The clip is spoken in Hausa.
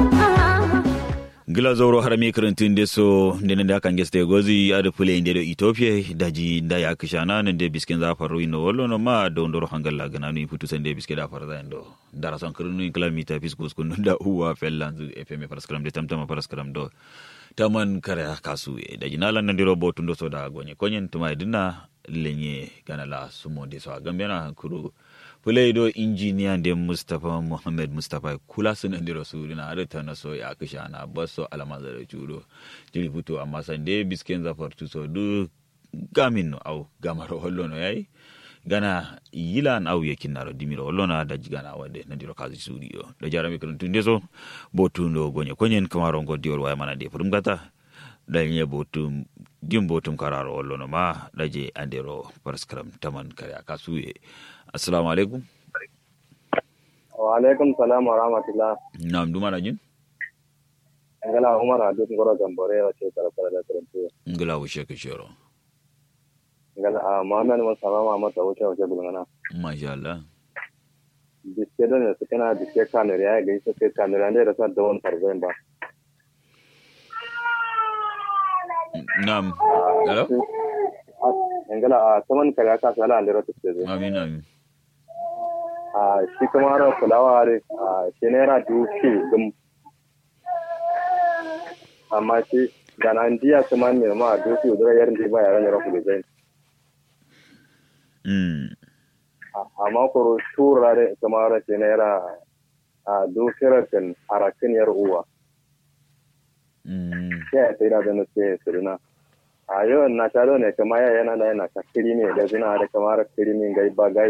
gila zoro har mi karantin de so ndene da kan geste gozi ada pule inde do ethiopia daji da ya kishana nan de bisken za faru ino wallo no ma do ndoro hangalla gana ni putu sande biske da farza ndo dara son kirnu kilomita fiskus kun da uwa fellanzu fm paraskram de tamtama paraskram do taman kare kasu e daji nalan nan diro botun do so da gonye konyen tuma dinna lenye gana la sumo de so gambena kuru fulai do injiniya da mustapha muhammad mustapha kula sun ndi rasulu na arita na so ya kisha na baso alama da chudo jiri futo amma san de bisken za fartu so du gamin no au gamaro hollo no yayi gana yilan au yakin naro dimiro hollo na da jigana wade na diro kazi studio da jarami kan tunde so botundo gonye konyen kamaro ngo diol waya mana de furum gata da nye botum dim botum kararo hollo no ma daje andero paraskram taman kare akasuye assalamu alaikum wa alaikum salam wa rahmatullah nam duma na jin ngala umar adu ngoro gambore wa ce kala kala da karantu ngala wushe ka shiro ngala a muhammad wa salama mata wuce wuce bulngana masha Allah biske don su kana biske kanur ya ga isa sai kanur ne da sa da wani farzen ba nam hello ngala a saman kala ka sala an da rata ce amin amin a shi kuma ra fulawa re a shi ne ra duki dum amma shi da nan diya kuma ne ma duki udura yarin di ba yaran ra kulu zai mm amma koro tura re kuma ra shi ne ra a dukiratin harakin yar uwa mm sai sai da da ce sirina a yau na taro ne kuma ya yana da yana ka kirimi da zina da kamar kirimi gai ba gai